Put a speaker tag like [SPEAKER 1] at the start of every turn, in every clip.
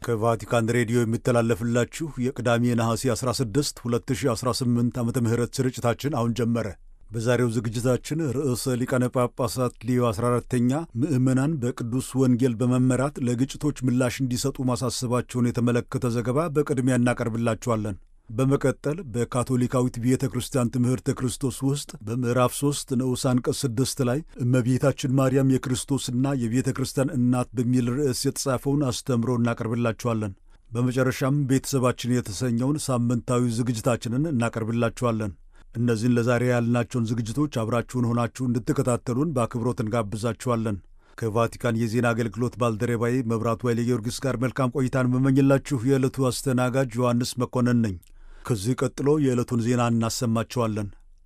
[SPEAKER 1] ከቫቲካን ሬዲዮ የሚተላለፍላችሁ የቅዳሜ ነሐሴ 16 2018 ዓመተ ምህረት ስርጭታችን አሁን ጀመረ። በዛሬው ዝግጅታችን ርዕሰ ሊቃነ ጳጳሳት ሊዮ 14ተኛ ምዕመናን በቅዱስ ወንጌል በመመራት ለግጭቶች ምላሽ እንዲሰጡ ማሳሰባቸውን የተመለከተ ዘገባ በቅድሚያ እናቀርብላችኋለን። በመቀጠል በካቶሊካዊት ቤተ ክርስቲያን ትምህርተ ክርስቶስ ውስጥ በምዕራፍ 3 ንዑስ አንቀጽ 6 ላይ እመቤታችን ማርያም የክርስቶስና የቤተ ክርስቲያን እናት በሚል ርዕስ የተጻፈውን አስተምሮ እናቀርብላችኋለን። በመጨረሻም ቤተሰባችን የተሰኘውን ሳምንታዊ ዝግጅታችንን እናቀርብላችኋለን። እነዚህን ለዛሬ ያልናቸውን ዝግጅቶች አብራችሁን ሆናችሁ እንድትከታተሉን በአክብሮት እንጋብዛችኋለን። ከቫቲካን የዜና አገልግሎት ባልደረባዬ መብራቱ ኃይለ ጊዮርጊስ ጋር መልካም ቆይታን መመኝላችሁ የዕለቱ አስተናጋጅ ዮሐንስ መኮንን ነኝ። ከዚህ ቀጥሎ የዕለቱን ዜና እናሰማቸዋለን።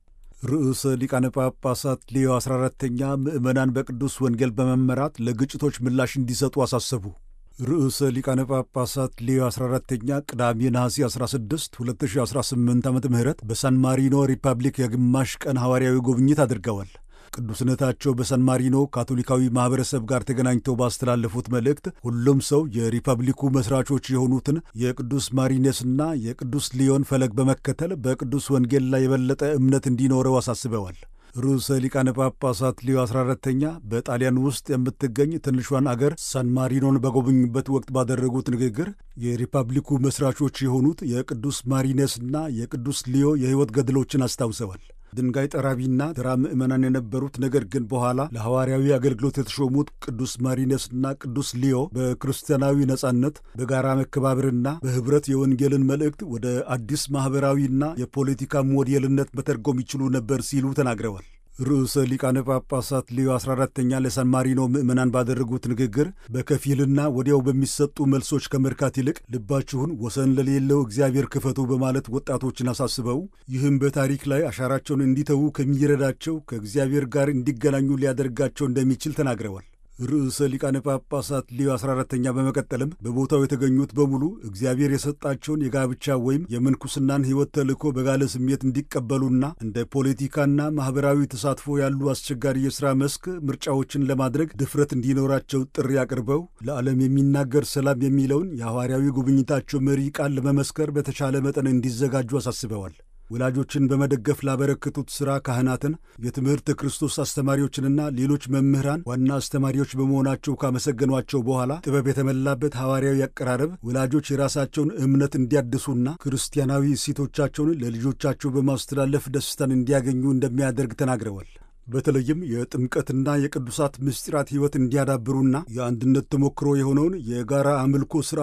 [SPEAKER 1] ርዕሰ ሊቃነ ጳጳሳት ሌዮ 14ተኛ ምዕመናን በቅዱስ ወንጌል በመመራት ለግጭቶች ምላሽ እንዲሰጡ አሳሰቡ። ርዕሰ ሊቃነ ጳጳሳት ሌዮ 14ተኛ ቅዳሜ ነሐሴ 16 2018 ዓ ም በሳን ማሪኖ ሪፐብሊክ የግማሽ ቀን ሐዋርያዊ ጉብኝት አድርገዋል። ቅዱስነታቸው በሳን ማሪኖ ካቶሊካዊ ማኅበረሰብ ጋር ተገናኝተው ባስተላለፉት መልእክት ሁሉም ሰው የሪፐብሊኩ መሥራቾች የሆኑትን የቅዱስ ማሪኔስና የቅዱስ ሊዮን ፈለግ በመከተል በቅዱስ ወንጌል ላይ የበለጠ እምነት እንዲኖረው አሳስበዋል። ርዕሰ ሊቃነ ጳጳሳት ሊዮ 14ተኛ በጣሊያን ውስጥ የምትገኝ ትንሿን አገር ሳን ማሪኖን በጎበኙበት ወቅት ባደረጉት ንግግር የሪፐብሊኩ መሥራቾች የሆኑት የቅዱስ ማሪኔስና የቅዱስ ሊዮ የሕይወት ገድሎችን አስታውሰዋል። ድንጋይ ጠራቢና ተራ ምዕመናን የነበሩት ነገር ግን በኋላ ለሐዋርያዊ አገልግሎት የተሾሙት ቅዱስ ማሪነስና ቅዱስ ሊዮ በክርስቲያናዊ ነጻነት፣ በጋራ መከባበርና በኅብረት የወንጌልን መልእክት ወደ አዲስ ማኅበራዊና የፖለቲካ ሞዴልነት መተርጎም ይችሉ ነበር ሲሉ ተናግረዋል። ርዕሰ ሊቃነ ጳጳሳት ሊዮ 14ተኛ ለሳን ማሪኖ ምዕመናን ባደረጉት ንግግር በከፊልና ወዲያው በሚሰጡ መልሶች ከመርካት ይልቅ ልባችሁን ወሰን ለሌለው እግዚአብሔር ክፈቱ በማለት ወጣቶችን አሳስበው ይህም በታሪክ ላይ አሻራቸውን እንዲተዉ ከሚረዳቸው ከእግዚአብሔር ጋር እንዲገናኙ ሊያደርጋቸው እንደሚችል ተናግረዋል። ርዕሰ ሊቃነ ጳጳሳት ሊዮ 14ተኛ በመቀጠልም በቦታው የተገኙት በሙሉ እግዚአብሔር የሰጣቸውን የጋብቻ ወይም የምንኩስናን ሕይወት ተልእኮ በጋለ ስሜት እንዲቀበሉና እንደ ፖለቲካና ማኅበራዊ ተሳትፎ ያሉ አስቸጋሪ የሥራ መስክ ምርጫዎችን ለማድረግ ድፍረት እንዲኖራቸው ጥሪ አቅርበው ለዓለም የሚናገር ሰላም የሚለውን የሐዋርያዊ ጉብኝታቸው መሪ ቃል ለመመስከር በተቻለ መጠን እንዲዘጋጁ አሳስበዋል። ወላጆችን በመደገፍ ላበረከቱት ሥራ ካህናትን፣ የትምህርተ ክርስቶስ አስተማሪዎችንና ሌሎች መምህራን ዋና አስተማሪዎች በመሆናቸው ካመሰገኗቸው በኋላ ጥበብ የተመላበት ሐዋርያዊ አቀራረብ ወላጆች የራሳቸውን እምነት እንዲያድሱና ክርስቲያናዊ እሴቶቻቸውን ለልጆቻቸው በማስተላለፍ ደስታን እንዲያገኙ እንደሚያደርግ ተናግረዋል። በተለይም የጥምቀትና የቅዱሳት ምስጢራት ሕይወት እንዲያዳብሩና የአንድነት ተሞክሮ የሆነውን የጋራ አምልኮ ሥርዓት